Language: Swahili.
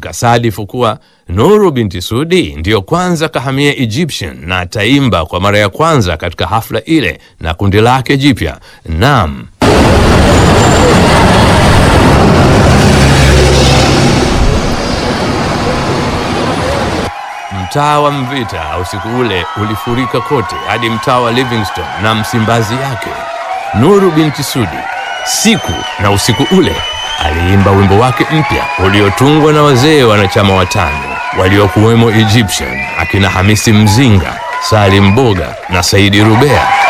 ikasadifu kuwa Nuru binti Sudi ndiyo kwanza kahamia Egyptian na ataimba kwa mara ya kwanza katika hafla ile na kundi lake jipya Nam. Mtaa wa Mvita usiku ule ulifurika kote hadi mtaa wa Livingstone na Msimbazi yake. Nuru binti Sudi siku na usiku ule aliimba wimbo wake mpya uliotungwa na wazee wanachama watano waliokuwemo Egyptian, akina Hamisi Mzinga, Salim Boga na Saidi Rubea.